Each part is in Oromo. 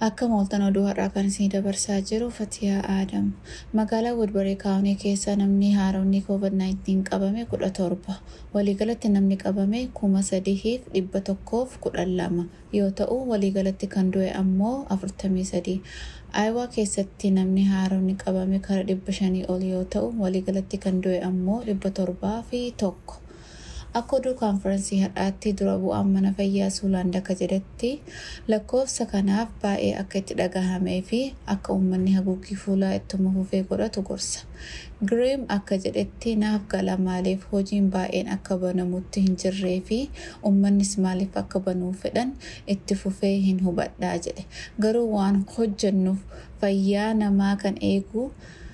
Akka mooltan oduu har'aa kan isin dabarsaa jiru Fatiyaa Aadam. Magaalaa Woodbury Kaawunii keessa namni haaromni COVID-19 qabame kudha torba. Waliigalatti namni qabame kuma sadiif dhibba tokkoof kudhan lama yoo ta'u waliigalatti kan du'e ammoo afurtamii sadii. Aayawaa keessatti namni haaromni qabame kara dhibba shanii ol yoo ta'u waliigalatti kan du'e ammoo dhibba torbaa fi tokko. Akka oduu kaanfaransii har'aatti dura bu'aan mana fayyaa Suulaand akka jedhetti lakkoofsa kanaaf baay'ee akka itti dhagahamee fi akka uummanni haguuggii fuulaa ittuma fufee godhatu gorsa. Giriim akka jedhetti naaf gala maaliif hojiin baay'een akka banamutti hin jirree fi uummannis maaliif akka banuu fedhan itti fufee hin hubadhaa jedhe. Garuu waan hojjennuuf fayyaa namaa kan eegu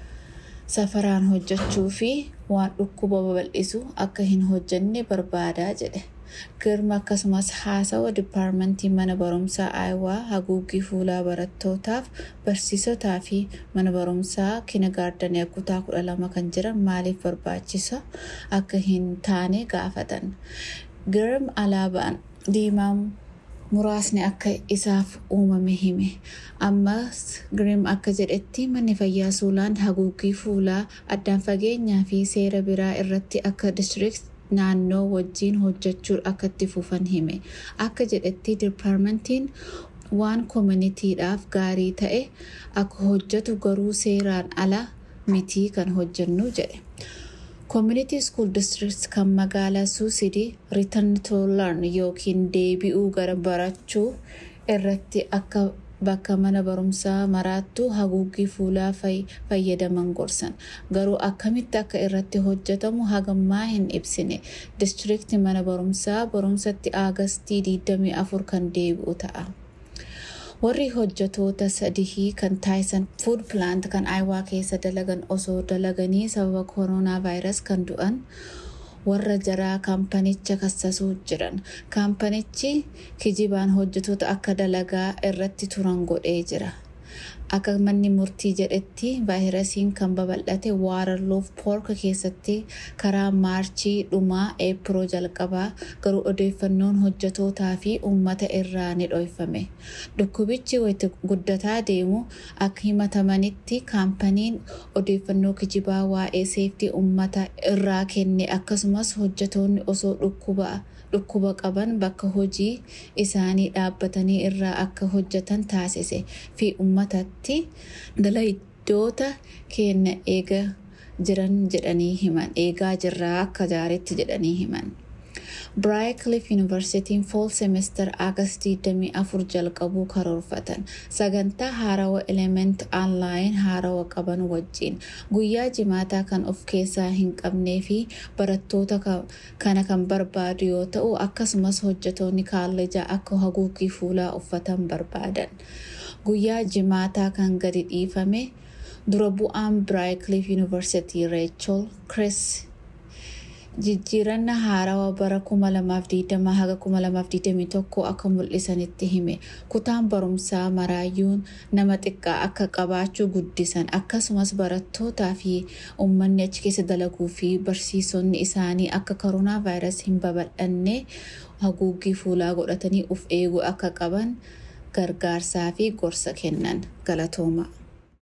safaraan hojjechuu fi waan dhukkuba babal'isu akka hin hojjenne barbaadaa jedhe. Girma akkasumas haasawa dipaarmentii mana barumsaa aayawaa haguuggii fuulaa barattootaaf barsiisotaa fi mana barumsaa kinagaardanii kutaa kudha lama kan jiran maaliif barbaachisa akka hin taane gaafatan. Girm alaabaan diimaa muraasni akka isaaf uumame hime ammas giriim akka jedhetti manni fayyaa suulaan haguuggii fuulaa addaan fageenyaa fi seera biraa irratti akka distirikt naannoo wajjiin hojjechuu akka itti fufan hime akka jedhetti dipaarmentiin waan koominitiidhaaf gaarii ta'e akka hojjetu garuu seeraan ala mitii kan hojjennu jedhe. Community School District kan magaalaa Suusidii Return to Learn yookiin deebi'uu gara barachuu irratti akka bakka mana barumsaa maraattu haguuggii fuulaa fayyadaman gorsan. Garuu akkamitti akka irratti hojjetamu hagammaa hin ibsine. Distrikti mana barumsaa barumsatti Aagastii 24 kan deebi'u ta'a. warri hojjetoota sadihii kan taayisan fuud pilaant kan aayawaa keessa dalagan osoo dalaganii sababa kooroonaa vaayirasi kan du'an warra jaraa kaampanicha kassasuu jiran kaampanichi kijibaan hojjetoota akka dalagaa irratti turan godhee jira akka manni murtii jedhetti vaayirasiin kan babal'ate waaralloof poorka keessatti karaa maarchii dhumaa eepiroo jalqabaa garuu odeeffannoon hojjetootaa fi uummata irraa ni dhoofame dhukkubichi wayita guddataa deemu akka himatamanitti kaampaniin odeeffannoo kijibaa waa'ee seeftii uummata irraa kenne akkasumas hojjetoonni osoo dhukkuba qaban bakka hojii isaanii dhaabbatanii irraa akka hojjetan taasise fi uummatatti dalayiddoota keenya eegaa jiran jedhanii himan eegaa jirraa akka jaaritti jedhanii himan. Biraayikiliif Yuunivarsiitiin Fool Semester Aagast 24 jalqabuu karoorfatan sagantaa haarawa element aanlaayin haarawa qaban wajjiin guyyaa jimaataa kan of keessaa hin qabnee fi barattoota kana kan barbaadu yoo ta'u akkasumas hojjetoonni kaalleejaa akka haguuggii fuulaa uffatan barbaadan. Guyyaa jimaataa kan gadi dhiifame dura bu'aan Biraayikiliif Yuunivarsiitii Reechol Chris jijjiiranna haarawaa bara 2020 haga 2021 akka mul'isanitti hime kutaan barumsaa maraayyuun nama xiqqaa akka qabaachuu guddisan akkasumas barattootaa fi uummanni achi keessa dalaguu fi barsiisonni isaanii akka koronaa vaayirasii hin babal'anne haguuggii fuulaa godhatanii uf eeguu akka qaban gargaarsaa fi gorsa kennan galatooma.